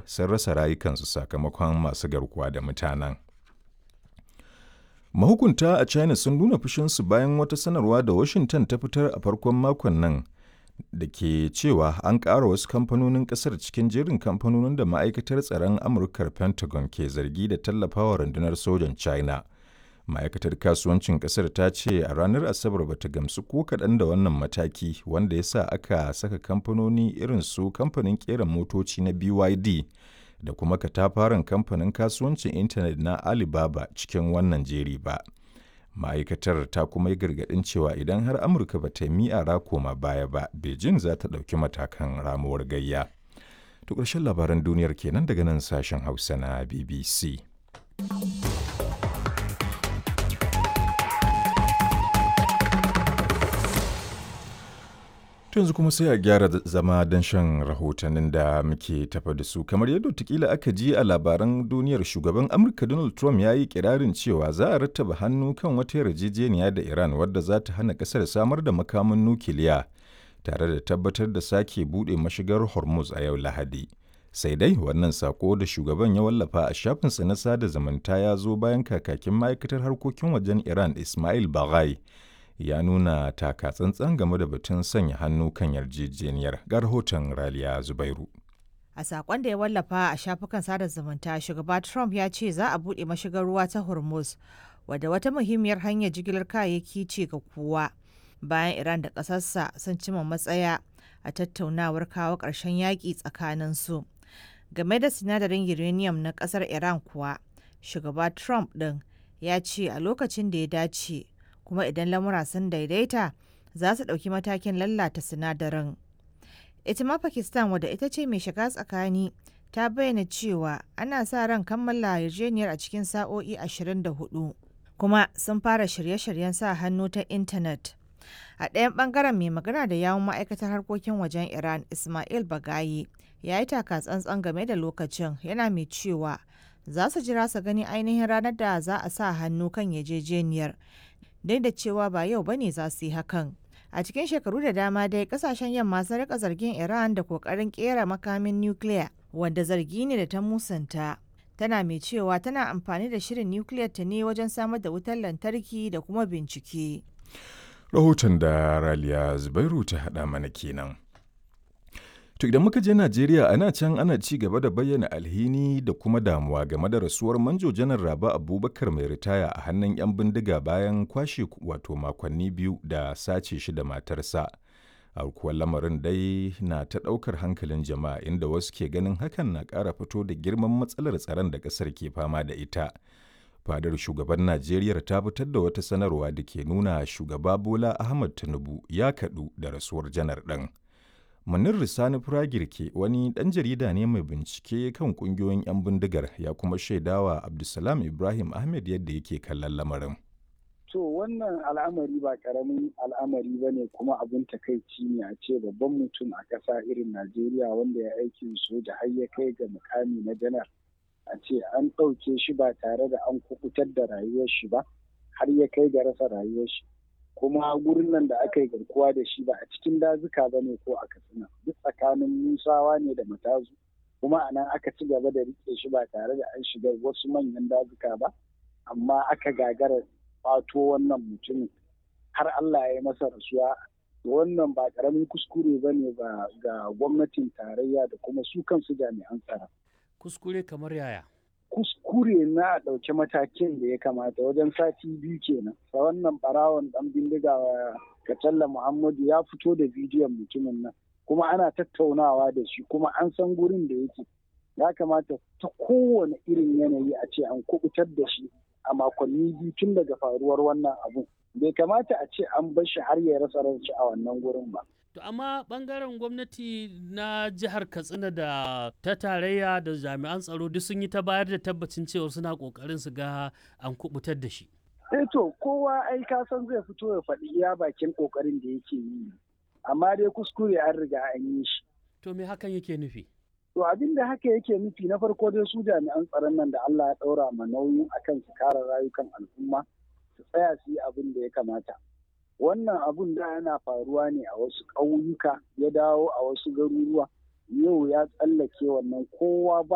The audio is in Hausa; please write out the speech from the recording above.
sun rasa rayukansu sakamakon masu garkuwa da mutanen. Mahukunta a China sun nuna fushinsu bayan wata sanarwa da Washington ta fitar a farkon makon nan da ke cewa an ƙara wasu kamfanonin ƙasar cikin jerin kamfanonin da ma'aikatar tsaron Amurkar Pentagon ke zargi da tallafawa rundunar sojan China. Ma'aikatar kasuwancin ƙasar ta ce a ranar Asabar bata gamsu ko kaɗan da wannan mataki wanda ya sa aka saka kamfanoni irin su kamfanin ƙera motoci na BYD da kuma katafaren kamfanin kasuwancin intanet na Alibaba cikin wannan jeri ba. Ma'aikatar ta kuma yi gargaɗin cewa idan har Amurka ba ta yi ra koma baya ba, Beijing za ta ɗauki matakan ramuwar gayya. To ƙarshen labaran duniyar kenan daga nan sashen Hausa na BBC. yanzu kuma sai a gyara zama don shan rahotannin da muke tafa da su kamar yadda tukila aka ji a labaran duniyar shugaban amurka donald trump ya yi kirarin cewa za a rattaba hannu kan wata yarjejeniya da iran wadda za ta hana kasar samar da makamin nukiliya tare da tabbatar da sake buɗe mashigar hormuz a yau lahadi sai dai wannan sako da shugaban ya wallafa a shafinsa na sada zumunta ya zo bayan kakakin ma'aikatar harkokin wajen iran ismail baghai ya nuna taka tsantsan game da batun sanya hannu kan yarjejeniyar ga rahoton raliya zubairu a sakon da ya wallafa a shafukan sada zumunta shugaba trump ya ce za a buɗe mashigar ruwa ta hormuz wadda wata muhimmiyar hanyar jigilar kayayyaki ce ga kowa bayan iran da ƙasarsa sun cima matsaya a tattaunawar kawo ƙarshen yaƙi tsakaninsu game da sinadarin uranium na ƙasar iran kuwa shugaba trump ɗin ya ce a lokacin da ya dace kuma idan lamura sun daidaita za su ɗauki matakin lallata sinadarin. Ita ma Pakistan wadda ita ce mai shiga tsakani ta bayyana cewa ana sa ran kammala yarjejeniyar a cikin sa'o'i 24 kuma sun fara shirye-shiryen sa hannu ta intanet. A ɗayan ɓangaren mai magana da yawun ma'aikatar harkokin wajen Iran Ismail Bagayi ya yi taka tsantsan game da lokacin yana mai cewa za su jira su gani ainihin ranar da za a sa hannu kan yarjejeniyar duk da cewa ba yau bane za su yi hakan. A cikin shekaru da dama dai kasashen yamma sun rika zargin Iran da kokarin kera makamin nukiliya wanda zargi ne da ta musanta. Tana mai cewa tana amfani da shirin nukiliyar ta ne wajen samar da wutar lantarki da kuma bincike. Rahoton da Raliya Zubairu ta haɗa mana kenan. To idan muka je Najeriya ana can ana ci gaba da bayyana alhini da kuma damuwa game da rasuwar manjo janar Raba Abubakar mai ritaya a hannun 'yan bindiga bayan kwashe wato makonni biyu da sace shi da matarsa. kuwa lamarin dai na ta ɗaukar hankalin jama'a inda wasu ke ganin hakan na ƙara fito da girman matsalar tsaron da ƙasar ke fama da ita. Fadar shugaban Najeriya ta fitar da wata sanarwa da ke nuna shugaba Bola Ahmad Tinubu ya kaɗu da rasuwar janar ɗin. Munir Risani Firagirke wani ɗan jarida ne mai bincike kan ƙungiyoyin 'yan bindigar ya kuma shaidawa Abdulsalam Ibrahim Ahmed yadda yake kallon lamarin. To wannan al'amari ba ƙaramin al'amari ba ne kuma abin takaici ne a ce babban mutum a ƙasa irin Najeriya wanda ya aikin soja har ya kai ga mukami na janar. A ce an ɗauke shi ba tare da an kukutar da rayuwar shi ba har ya kai ga rasa rayuwar shi. kuma gurin nan da aka yi garkuwa da shi ba a cikin dazuka ba ne ko a katsina duk tsakanin musawa ne da matazu kuma a nan aka ci gaba da rike shi ba tare da an shiga wasu manyan dazuka ba amma aka gagara fato wannan mutumin har Allah ya yi masa rasuwa wannan ba karamin kuskure ba ne ga gwamnatin tarayya da kuma su kansu jami'an tsaro. Kuskure kamar yaya? kuskure na ɗauki matakin da ya kamata wajen sati biyu kenan sa wannan barawon ɗan bindiga Katalla Muhammadu ya fito da bidiyon mutumin nan kuma ana tattaunawa da shi kuma an san gurin da yake ya kamata ta kowane irin yanayi a ce an kubutar da shi a makonni biyu tun daga faruwar wannan abun bai kamata a ce an bar shi har ya rasa ranci a wannan gurin ba To amma bangaren gwamnati na jihar Katsina da ta tarayya da jami'an tsaro duk sun yi ta bayar da tabbacin cewa suna kokarin su ga an kubutar da shi. Eh to kowa ai ka san zai fito ya faɗi iya bakin kokarin da yake yi. Amma dai kuskure an riga an yi shi. To me hakan yake nufi? To abin da haka yake nufi na farko dai su jami'an tsaron nan da Allah ya ɗaura ma nauyin akan su kare rayukan al'umma su tsaya su yi abin da ya kamata. wannan abun da yana faruwa ne a wasu ƙauyuka ya dawo a wasu garuruwa yau ya tsallake wannan kowa ba